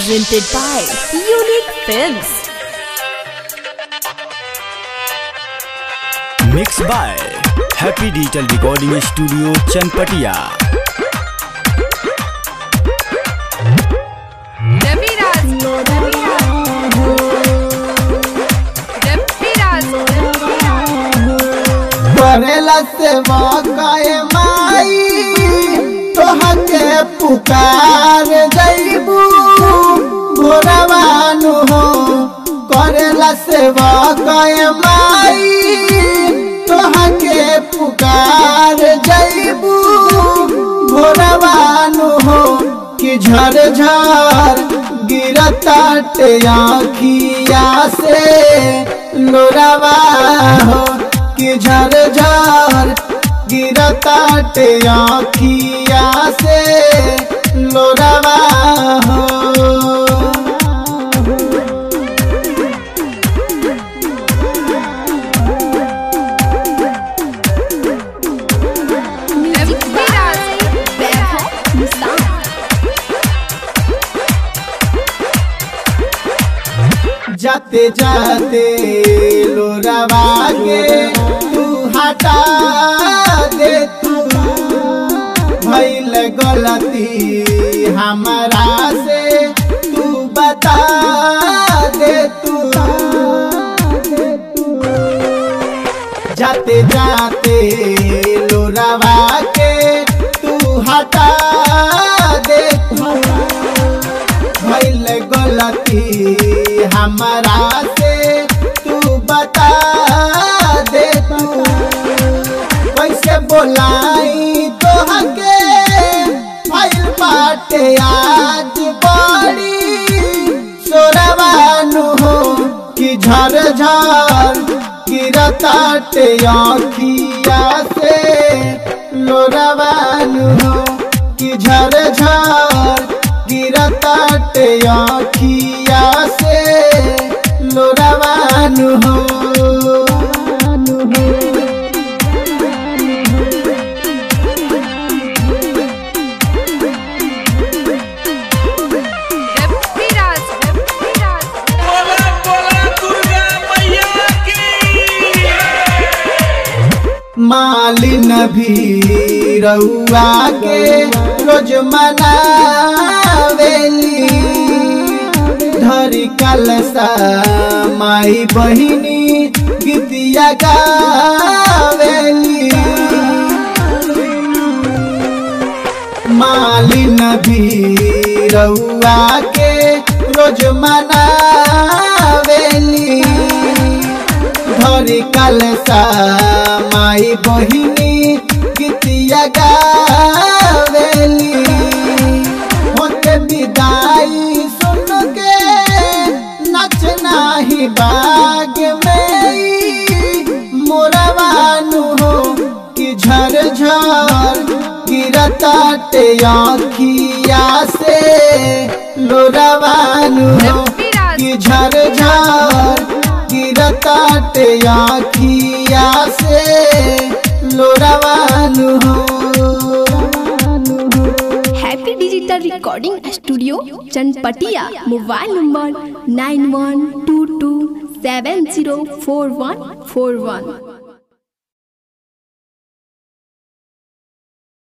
presented by Unique Films. Mix by happy digital recording studio Chanpatia Raviraj Raviraj करेला सेवा काय माई तोहके पुकार जैबू भोरवानु हो करेला सेवा काय माई तोहके पुकार जैबू भोरवानु हो कि झर झर गिरता आखिया से लोरावा हो कि झर झर गिरता आखिया से लोरावा हो Music by Vaibhav Mustan. जाते जाते लोरावा के तू हटा दे तू भइल गलती हमारा से तू बता दे तू जाते जाते लोरावा के तू हटा दे तू भइल गलती हमारा से तू बता दे तू कैसे बोलाई तोहके भइल बाटे आज बड़ी सोरवानु हो कि झर झर गिरताटे आखिया से लोरवानु हो कि झर झर गिरताटे आखिया से लोरवानु हो रविराज रविराज बोला बोला दुर्गा मैया की मालिन भी रउआ के रोज मनावेली धरी कलसा माई बहिनी गीतिया गावेली मालिन भी रउआ के रोज मनावेली धरी कलसा माई बहिनी गीतिया गावेली होते विदाई सुन के नचना ही बाग में मोरवानु हो कि झर झर गिरताटे आखिया से लोरवानु हो कि झर झर गिरताटे आखिया से लोरवानु हो Happy Digital Recording Studio Chanpatia. Mobile number 9122704141.